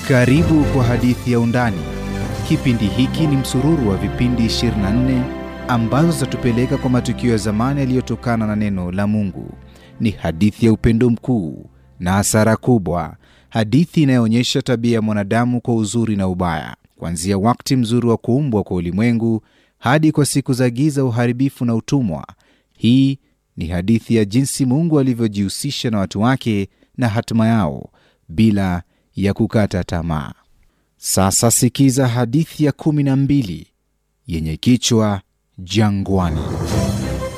Karibu kwa hadithi ya Undani. Kipindi hiki ni msururu wa vipindi 24 ambazo zitatupeleka kwa matukio ya zamani yaliyotokana na neno la Mungu. Ni hadithi ya upendo mkuu na hasara kubwa, hadithi inayoonyesha tabia ya mwanadamu kwa uzuri na ubaya, kuanzia wakati mzuri wa kuumbwa kwa ulimwengu hadi kwa siku za giza, uharibifu na utumwa. Hii ni hadithi ya jinsi Mungu alivyojihusisha na watu wake na hatima yao bila ya kukata tamaa. Sasa sikiza hadithi ya kumi na mbili yenye kichwa Jangwani.